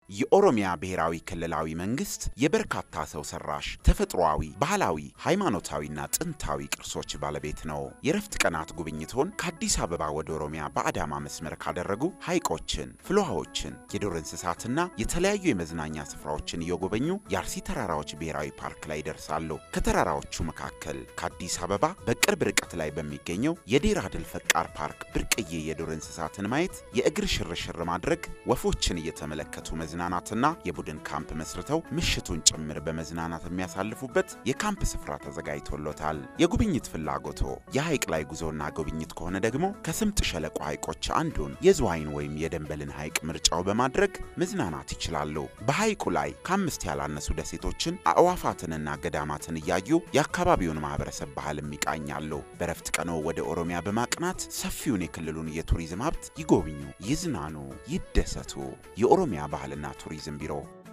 የኦሮሚያ ብሔራዊ ክልላዊ መንግስት የበርካታ ሰው ሰራሽ ተፈጥሯዊ፣ ባህላዊ፣ ሃይማኖታዊና ጥንታዊ ቅርሶች ባለቤት ነው። የረፍት ቀናት ጉብኝቶን ከአዲስ አበባ ወደ ኦሮሚያ በአዳማ መስመር ካደረጉ ሐይቆችን፣ ፍልውሃዎችን፣ የዱር እንስሳትና የተለያዩ የመዝናኛ ስፍራዎችን እየጎበኙ የአርሲ ተራራዎች ብሔራዊ ፓርክ ላይ ይደርሳሉ። ከተራራዎቹ መካከል ከአዲስ አበባ በቅርብ ርቀት ላይ በሚገኘው የዴራ ድል ፈቃር ፓርክ ብርቅዬ የዱር እንስሳትን ማየት፣ የእግር ሽርሽር ማድረግ፣ ወፎችን እየተመለከቱ መዝናናትና የቡድን ካምፕ መስርተው ምሽቱን ጭምር በመዝናናት የሚያሳልፉበት የካምፕ ስፍራ ተዘጋጅቶሎታል። የጉብኝት ፍላጎቶ የሐይቅ ላይ ጉዞና ጉብኝት ከሆነ ደግሞ ከስምጥ ሸለቆ ሐይቆች አንዱን የዝዋይን ወይም የደንበልን ሐይቅ ምርጫው በማድረግ መዝናናት ይችላሉ። በሐይቁ ላይ ከአምስት ያላነሱ ደሴቶችን አዕዋፋትንና ገዳማትን እያዩ የአካባቢውን ማህበረሰብ ባህልም ይቃኛሉ። በረፍት ቀኖ ወደ ኦሮሚያ በማቅናት ሰፊውን የክልሉን የቱሪዝም ሀብት ይጎብኙ፣ ይዝናኑ፣ ይደሰቱ። የኦሮሚያ ባህልና ቱሪዝም ቢሮ